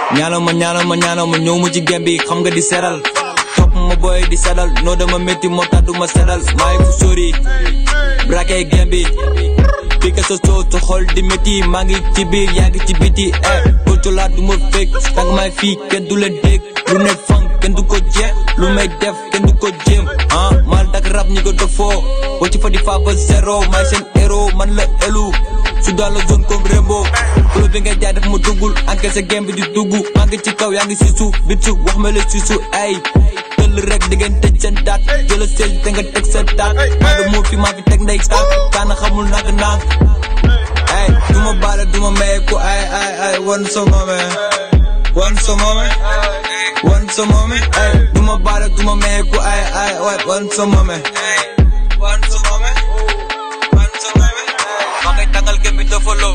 ñaanal ma ñaanal ma ñaanal ma ñëw ma ci gem bi xam nga di seral topp ma booy di sedal noo dama métti moo tax du ma sedal maa ngi fu sori braqué gem bi fii ka sa soo sa xol di métti maa ngi ci biir yaa ngi ci biti eh bootu laa du ma fekk tàng may fii kenn du leen dégg lu ne fang kenn du ko jeex lu may def kenn du ko jéem ah mal dak rap ñi ko defoo boo ci fa di fa ba zéro may seen héros man la élu su dans la zone comme Rembo flow bi ngay jaay def ma duggul encaissé game bi di dugg maa ngi ci kaw yaa ngi si suuf bit su wax ma la si suuf ay tëll rek di ngeen tëj seen daat jëla seel te nga teg sa daat maa da moo fi maa fi teg ndey saak kaana xamul nak naak ay du ma baale du ma maye ku ay ay ay wan sa moome wan sa moome wan sa moome ay du ma baale du ma maye ku ay ay wan sa moome wan sa moome wan sa moome maa ngay tàngal gëm bi dafa loo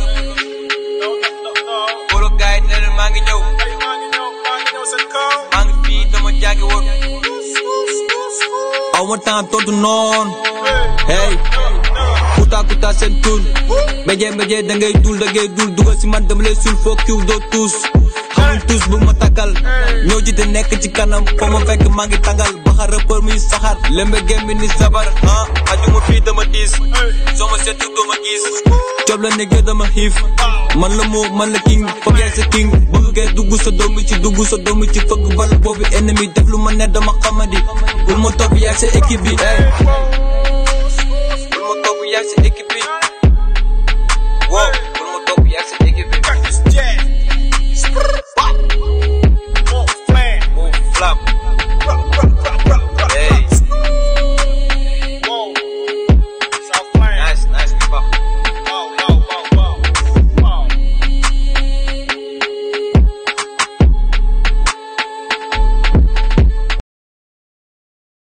bolo gaay ne leen maa ngi ñëw maa ngi fii dama jaagi woon aw ma temps tontu noon hey kuta kuta seen tun mbéjee mbéjee da ngay dul da ngay dul dugal si man dama lay sul foo kiw doo tuus xamul tuus bu ma takkal ñoo ji te nekk ci kanam foo ma fekk maa ngi tàngal baxa rappeur muy saxaar lembe gem bi ni sabar ah ajuma fii dama diis soo ma seetu doo ma gis job la nekkee dama xiif man la moo man la king foog yaay sa king bëgg ngeen dugg sa doomi ci dugg sa doomi ci fëgg bala boobu ennemi def lu ma ne dama xamadi bul ma topp yaay sa équipe bi ey bul ma topp yaay sa équipe